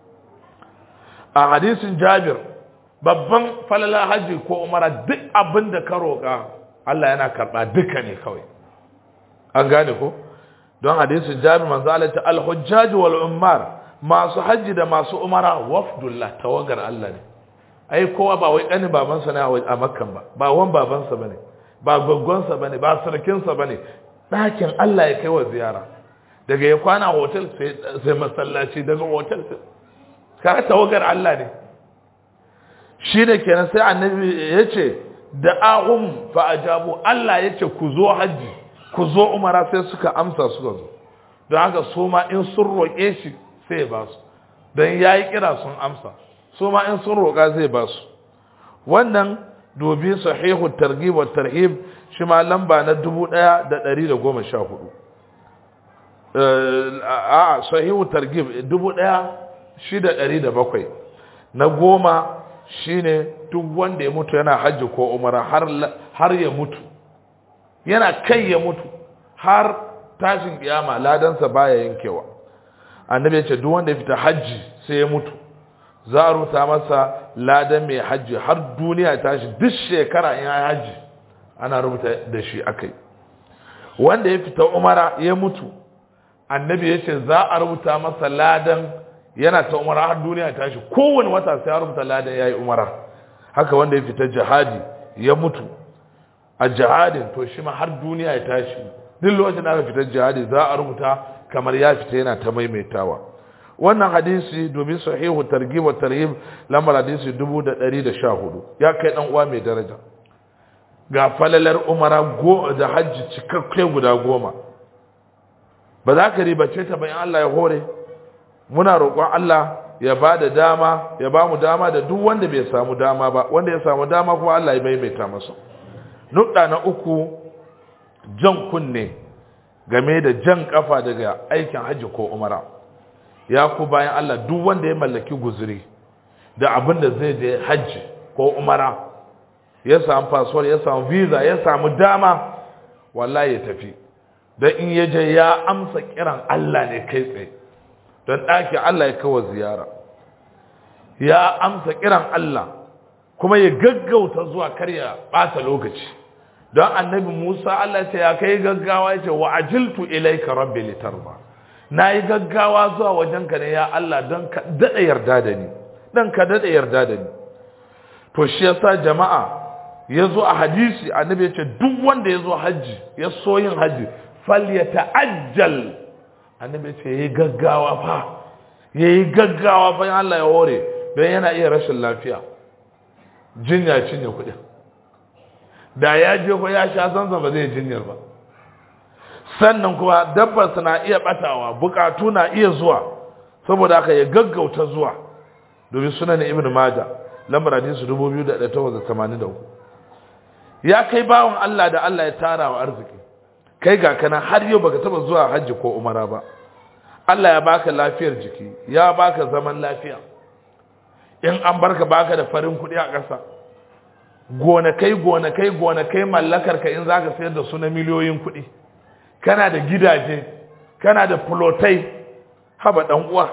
a hadisin jabir babban falala haji ko umara duk abin da ka roƙa Allah yana karɓa duka ne kawai an gane ko don hadisin jabir manzo Allah ta al-hujjaj wal ummar masu haji da masu umara wafdullah tawagar Allah ne ai kowa ba wai ɗani babansa ne a makkan ba ba wan babansa bane ba gwaggonsa bane ba sarkinsa bane ɗakin Allah ya kai wa ziyara daga ya kwana hotel sai masallaci daga hotel ka tawagar Allah ne shi da kenan sai annabi ya ce da ahum fa ajabu Allah ya ce ku zo hajji ku zo umara sai suka amsa suka zo don haka su ma in sun roƙe shi sai ya ba su don ya yi kira sun amsa su ma in sun roƙa zai ba su wannan dobi sahihu targhib wa tarhib shi ma lamba na 1114 a sahihu targhib 1607 na goma shine duk wanda ya mutu yana hajji ko umara har ya mutu yana kai ya mutu har tashin kiyama ladansa baya yankewa annabi ya ce duk wanda ya fita hajji sai ya mutu za a ruta masa ladan mai hajji har duniya tashi duk shekara in ya hajji ana rubuta da shi akai wanda ya fita umara ya mutu annabi ya ce za a rubuta masa ladan yana ta umara har duniya tashi kowane wata sai ya rubuta ladan ya yi umara haka wanda ya fita jihadi ya mutu a jihadin to shi ma har duniya ya tashi duk lokacin da aka fita jihadi za a rubuta kamar ya fita yana ta maimaitawa wannan hadisi domin sahihu targhib wa tarhib lamar hadisi 1114 ya kai dan uwa mai daraja ga falalar umara go da hajji cikakke guda goma ba za ka ribace ta bayan Allah ya hore muna roƙon Allah ya ba da dama ya ba mu dama da duk wanda bai samu dama ba wanda ya samu dama kuma Allah ya maimaita masa nukta na uku jan kunne game da jan kafa daga aikin hajji ko umara ya ku bayan Allah duk wanda ya mallaki guzuri da abin da zai je hajji ko umara ya samu fasfar ya samu visa ya samu dama wallahi ya tafi don in ya je ya amsa kiran Allah ne kai tsaye don ɗaki Allah ya kawo ziyara ya amsa kiran Allah kuma ya gaggauta zuwa kar ya ɓata lokaci don annabi Musa Allah ce ya kai gaggawa ya ce wa ajiltu ilaika rabbi litarba na yi gaggawa zuwa wajenka ne ya Allah don ka daɗa yarda da ni don ka daɗa yarda da ni to shi yasa jama'a ya zo a hadisi annabi ya ce duk wanda ya zo hajji ya so yin hajji fal ya ta'ajjal annabi ya ce ya yi gaggawa fa ya yi gaggawa fa Allah ya hore don yana iya rashin lafiya jinya cinye kuɗin da ya je ko ya sha zanzan ba zai jinyar ba sannan kuma dabbar na iya batawa bukatu na iya zuwa saboda haka ya gaggauta zuwa domin sunan ibn majah lambar hadisi 2883 ya kai bawon Allah da Allah ya tara wa arziki kai ga kana har yau baka taba zuwa hajji ko umara ba Allah ya baka lafiyar jiki ya baka zaman lafiya in an barka baka da farin kuɗi a ƙasa gonakai gonakai gonakai mallakar ka in zaka sayar da su na miliyoyin kuɗi kana da gidaje kana da fulotai haba dan uwa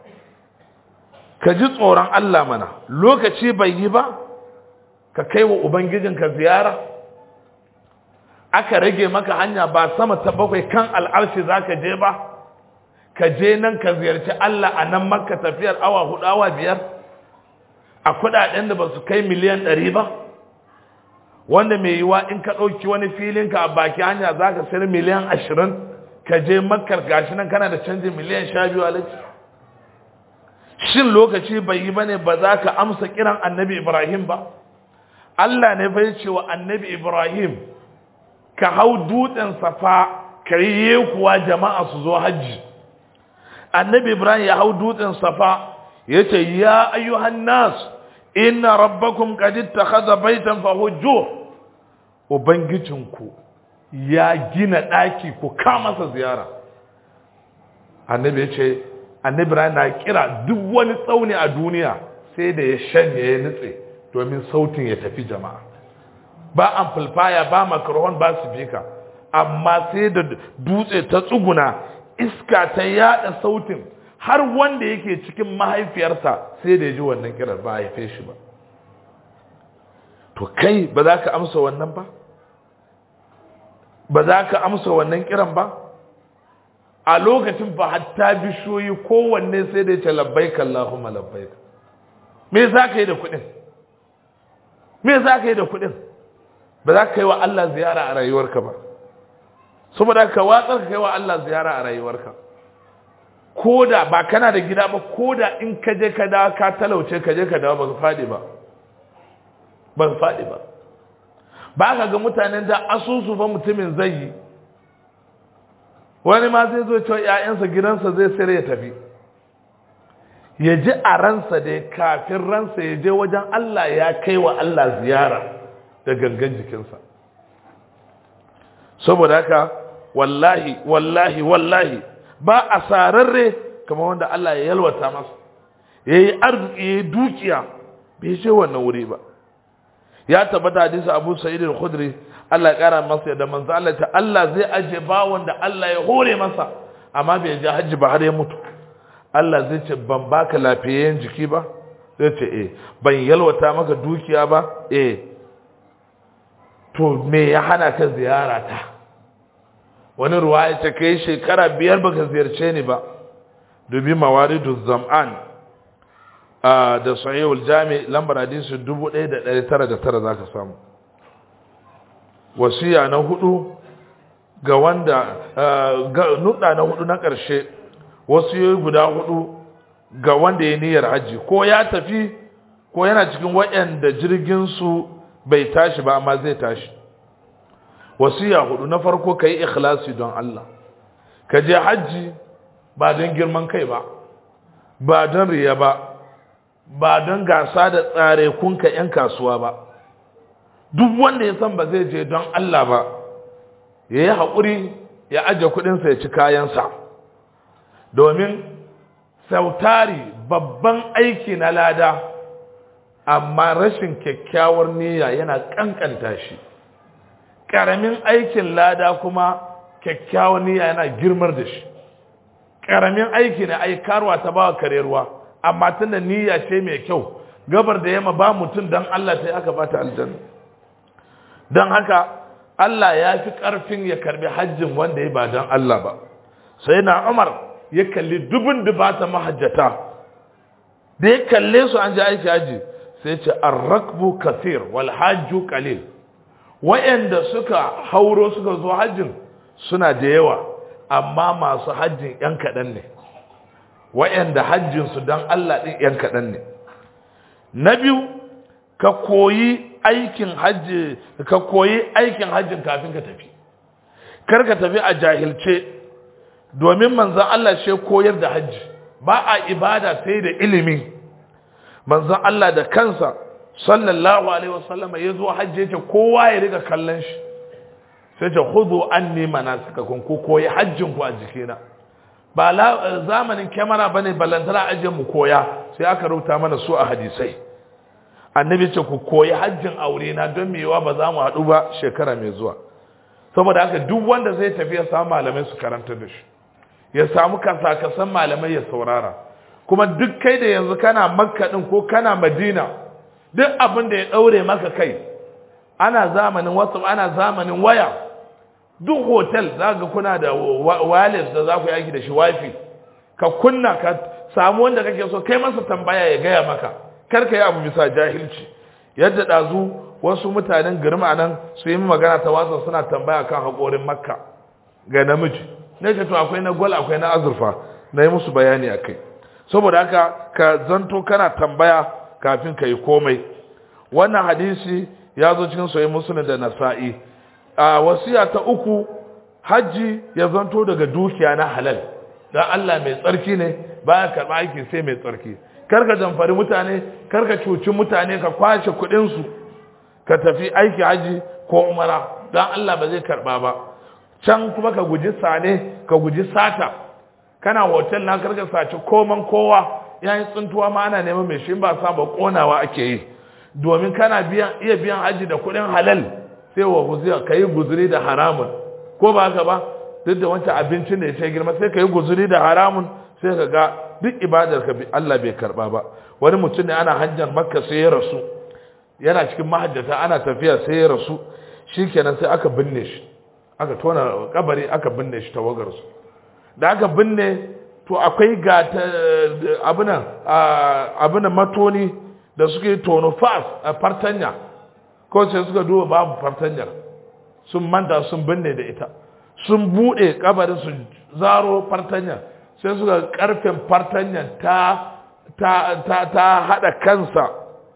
ka ji tsoron Allah mana lokaci bai yi ba ka kai wa ubangijinka ziyara aka rage maka hanya ba sama ta bakwai kan al'arshi zaka je ba ka je nan ka ziyarci Allah a nan makka tafiyar awa hudu awa biyar a kudaden da ba su kai miliyan ɗari ba wanda mai yiwa in ka ɗauki wani filinka a baki hanya za ka sayar miliyan ashirin ka je makkar gashi nan kana da canjin miliyan sha biyu alaji shin lokaci bai yi bane ba za ka amsa kiran annabi ibrahim ba allah ne bai ce wa annabi ibrahim ka hau dutsen safa ka yi kuwa jama'a su zo hajji annabi ibrahim ya hau dutsen safa yace ya ayyuhan nas inna rabbakum qad ittakhadha baytan fahujjuh ubangijinku ya gina daki ku ka masa ziyara annabi yace annabi ibrahim na kira duk wani tsauni a duniya sai da ya shanye ya nutse domin sautin ya tafi jama'a ba amplifier ba microphone ba speaker amma sai da dutse ta tsuguna iska ta yada sautin har wanda yake cikin mahaifiyarsa sai da ya ji wannan kirar ba haife shi ba to kai ba za ka amsa wannan ba ba za ka amsa wannan kiran ba a lokacin ba hatta bishiyoyi kowanne sai da ya ce labbaika Allahumma labbaika me za ka yi da kuɗin me za ka yi da kuɗin ba za ka yi wa Allah ziyara a rayuwarka ba saboda ka watsar ka kai wa Allah ziyara a rayuwarka ko da ba kana da gida ba ko da in ka je ka dawo ka talauce ka je ka dawo ba ka faɗi ba ba ka faɗi ba ba ka ga mutanen da asusu fa mutumin zai yi wani ma zai zo cewa ‘ya'yansa gidansa zai sayar ya tafi ya ji a ransa da kafin ransa ya je wajen Allah ya kai wa Allah ziyara da gangan jikinsa saboda haka wallahi wallahi wallahi ba a sararre kamar wanda Allah ya yalwata masa ya yi arziki ya yi dukiya bai je wannan wuri ba ya tabbata hadisi abu sa'id al-khudri Allah ya kara masa da manzo Allah ta Allah zai aje bawon da Allah ya hore masa amma bai je hajji ba har ya mutu Allah zai ce ban baka lafiyayyen jiki ba zai ce eh ban yalwata maka dukiya ba eh to me ya hana ka ziyara ta wani ruwaya ta kai shekara biyar baka ziyarce ni ba dubi mawaridu zam'an da sahihul jami lambar hadisi 1909 zaka samu wasiya na hudu ga wanda nuda na hudu na karshe wasiyoyi guda hudu ga wanda ya niyyar haji ko ya tafi ko yana cikin waɗanda jirgin su bai tashi ba amma zai tashi wasiya hudu na farko ka yi ikhlasi don Allah ka je hajji ba don girman kai ba ba don riya ba ba don gasa da tsare kunka 'yan kasuwa ba duk wanda ya san ba zai je don Allah ba ya yi haƙuri ya aje kuɗinsa ya ci kayansa domin sautari babban aiki na lada amma rashin kyakkyawar niyya yana ƙanƙanta shi ƙaramin aikin lada kuma kyakkyawar niyya yana girmar da shi ƙaramin aiki na aikarwa ta ba kare ruwa amma tun da niyya ce mai kyau gabar da yamma ba mutum don Allah ta yi aka bata aljanna don haka Allah ya fi ƙarfin ya karbi hajjin wanda ya ba don Allah ba sai na Umar ya kalli dubin dubata mahajjata da ya kalle su an ji aiki haji sai ce arrakbu kathir wal hajju qalil wayanda suka hauro suka zo hajjin suna da yawa amma masu hajjin yan kaɗan ne wayanda hajjinsu don Allah ɗin yan kaɗan ne na biyu ka koyi aikin hajji ka koyi aikin hajjin kafin ka tafi kar ka tafi a jahilce domin manzon Allah shi koyar da hajji ba a ibada sai da ilimi manzon Allah da kansa sallallahu alaihi wasallam ya zo hajji ya ce kowa ya riga kallon shi sai ce khudhu anni manasikakum ku koyi hajjin ku a jikina ba zamanin kyamara bane ballantana ajin mu koya sai aka rubuta mana su a hadisai annabi ce ku koyi hajjin aure na don mewa ba za mu haɗu ba shekara mai zuwa saboda haka duk wanda zai tafi ya samu malamai su karanta da shi ya samu kasakasan malamai ya saurara kuma duk kai da yanzu kana makka din ko kana madina duk abin da ya ɗaure maka kai ana zamanin wasu ana zamanin waya duk hotel za ga kuna da wireless da za ku yi aiki da shi wifi ka kunna ka samu wanda kake so kai masa tambaya ya gaya maka karka yi abu bisa jahilci yadda ɗazu wasu mutanen girma nan su yi magana ta wasa suna tambaya kan haƙorin makka ga namiji na ce to akwai na gwal akwai na azurfa na yi musu bayani a kai saboda haka ka zanto kana tambaya kafin ka yi komai wannan hadisi ya zo cikin soyi musulun da nasa'i a wasiya ta uku hajji ya zanto daga dukiya na halal dan Allah mai tsarki ne baya karba aiki sai mai tsarki karka jamfari mutane karka cuci mutane ka kwashe kuɗin su ka tafi aiki haji ko umara dan Allah ba zai karba ba can kuma ka guji sane ka guji sata kana hotel na karka saci koman kowa yayin tsuntuwa ma ana neman mai shi ba sa ba konawa ake yi domin kana biyan iya biyan haji da kuɗin halal sai wa guziya ka yi guzuri da haramun ko ba haka ba duk da wancan abincin da ya ce girma sai ka yi guzuri da haramun sai ka ga duk ibadar ka Allah bai karba ba wani mutum ne ana hajjar makka sai ya rasu yana cikin mahajjata ana tafiya sai ya rasu shikenan sai aka binne shi aka tona kabari aka binne shi tawagar su da aka binne to akwai ga abunan abunan matoni da suke tono fas a fartanya ko sai suka duba babu fartanyar sun manta sun binne da ita sun bude kabarin su zaro fartanyar sai suka karfen fartanyar ta ta ta ta hada kansa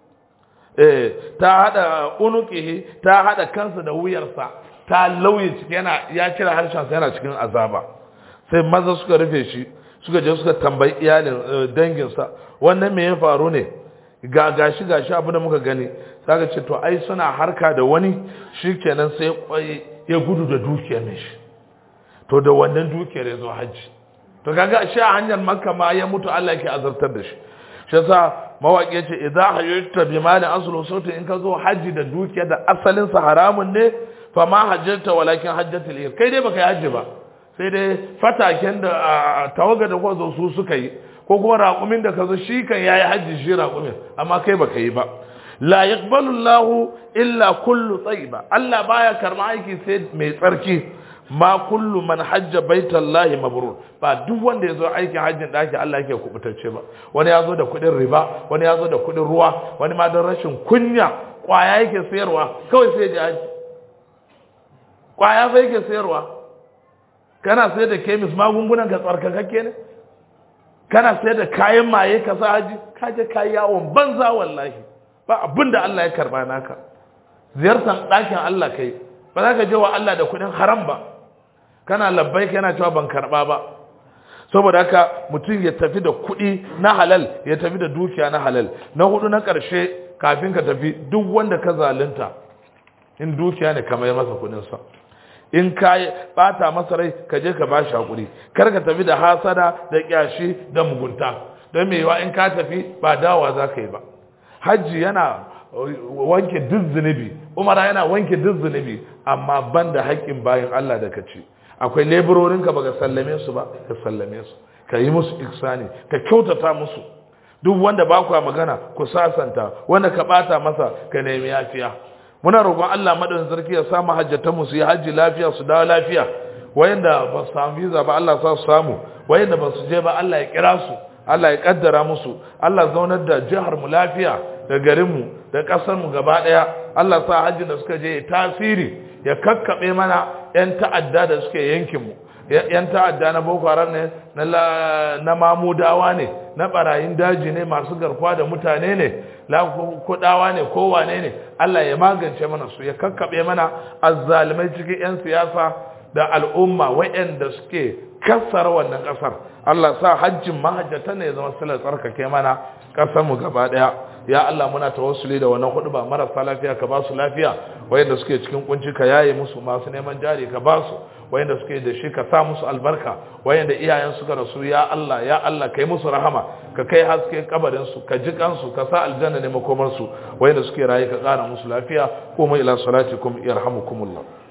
eh ta hada unuqihi ta hada kansa da wuyarsa ta lauye ciki yana ya kira harshen sa yana cikin azaba sai maza suka rufe shi suka je suka tambayi iyalin danginsa wannan me ya faru ne ga gashi gashi abin da muka gani saka ce to ai suna harka da wani shikenan sai ya gudu da dukiyar ne shi to da wannan dukiyar ya zo hajji to kaga shi a hanyar makka ma ya mutu Allah yake azartar da shi shi yasa mawaki yace idza hayyata bi mali aslu sautin in ka zo hajji da dukiyar da asalin sa haramun ne fa ma hajjata walakin hajjatul ir kai dai baka yi hajji ba sai dai fataken da tawaga da ko zo su suka yi ko kuma raƙumin da ka zo shi kan yayi hajji shi raƙumin amma kai baka yi ba la yaqbalu Allahu illa kullu tayyiba Allah baya karma aiki sai mai tsarki ma kullu man hajja baitallahi mabrur ba duk wanda yazo aikin hajjin daki Allah yake kubutacce ba wani yazo da kudin riba wani yazo da kudin ruwa wani ma don rashin kunya kwaya yake sayarwa kawai sai ya haji kwaya sai yake sayarwa kana sayar da kemis magungunan ka tsarkakakke ne kana sayar da kayan maye ka sa haji ka je kayi yawon banza wallahi ba abinda Allah ya karba naka ziyartar ɗakin Allah kai ba za ka je wa Allah da kuɗin haram ba kana labbai yana cewa ban karɓa ba saboda haka mutum ya tafi da kuɗi na halal ya tafi da dukiya na halal na hudu na ƙarshe kafin ka tafi duk wanda ka zalunta in dukiya ne ka mai masa kuɗinsa in ka bata masa rai ka je ka bashi hakuri kar ka tafi da hasada da kyashi da mugunta don me yawa in ka tafi ba dawa za ka yi ba hajji yana wanke duk zunubi umara yana wanke duk zunubi amma banda haƙƙin bayan Allah da ka ci akwai leburorin ka baka sallame su ba ka sallame su ka yi musu ihsani ka kyautata musu duk wanda ba ku magana ku sasanta wanda ka bata masa ka nemi yafiya muna roƙon Allah madaukakin sarki ya samu hajjatan mu su yi hajji lafiya su dawo lafiya wayanda ba su samu visa ba Allah sa su samu wayanda ba su je ba Allah ya kira su Allah ya kaddara musu Allah zaunar da jihar mu lafiya da garin mu da kasar mu gaba daya Allah sa hajji da suka je tasiri ya kakkabe mana yan ta'adda da suke yankin mu yan ta'adda na Boko Haram ne na na mamudawa ne na barayin daji ne masu garkuwa da mutane ne la kudawa ne ko wane ne Allah ya magance mana su ya kakkabe mana azzalimai cikin yan siyasa da al'umma wayanda suke kassar wannan kasar Allah sa hajjin mahajjata ne ya zama silar tsarkake mana kasar mu gaba daya ya Allah muna tawassuli da wannan hudu ba marasa lafiya ka ba su lafiya wayanda suke cikin kunci ka yaye musu masu neman jari ka ba su wayanda suke da shi ka sa musu albarka wayanda iyayen suka rasu ya Allah ya Allah kai musu rahama ka kai haske kabarin su ka ji kansu ka sa aljanna ne makomar su wayanda suke raye ka kara musu lafiya kuma ila salatikum yarhamukumullah